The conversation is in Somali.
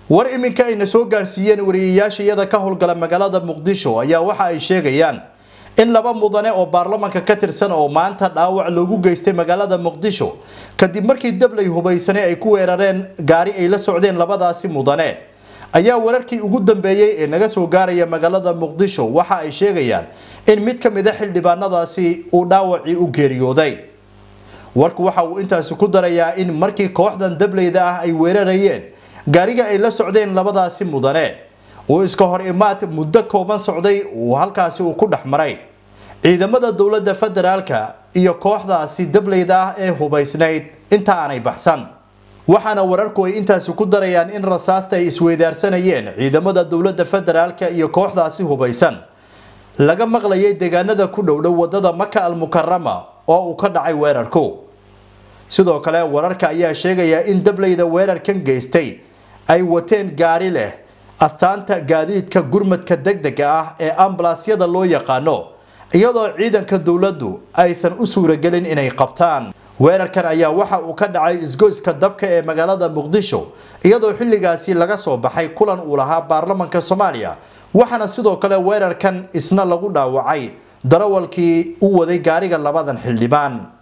war iminka ayna soo gaarsiiyeen wariyayaasha iyada ka howlgala magaalada muqdisho ayaa waxa ay sheegayaan in laba mudane oo baarlamanka ka tirsan oo maanta dhaawac loogu geystay magaalada muqdisho kadib markii dablay hubaysane ay ku weerareen gaari ay la socdeen labadaasi mudane ayaa wararkii ugu dambeeyey ee naga soo gaaraya magaalada muqdisho waxa ay sheegayaan in mid ka mid a xildhibaanadaasi uu dhaawacii u geeriyooday warku waxa uu intaasi ku darayaa in markii kooxdan dableyda ah ay weerarayeen gaariga ay la socdeen labadaasi mudane uu iska hor imaad muddo kooban socday uu halkaasi uu ku dhex maray ciidamada dowladda federaalka iyo kooxdaasi dableyda ah ee hubaysnayd inta aanay baxsan waxaana wararku ay intaasi ku darayaan in rasaasta ay isweydaarsanayeen ciidamada dowladda federaalka iyo kooxdaasi hubaysan laga maqlayay deegaanada ku dhowdhow wadada maka almukarama oo uu ka dhacay weerarku sidoo kale wararka ayaa sheegaya in dableyda weerarkan geystay ay wateen gaari leh astaanta gaadiidka gurmadka degdega ah ee ambalaasyada loo yaqaano iyadoo ciidanka dowladdu aysan u suuragelin inay qabtaan weerarkan ayaa waxa uu ka dhacay isgoyska dabka ee magaalada muqdisho iyadoo xilligaasi laga soo baxay kulan uu lahaa baarlamanka soomaaliya waxaana sidoo kale weerarkan isna lagu dhaawacay darawalkii u waday gaariga labadan xildhibaan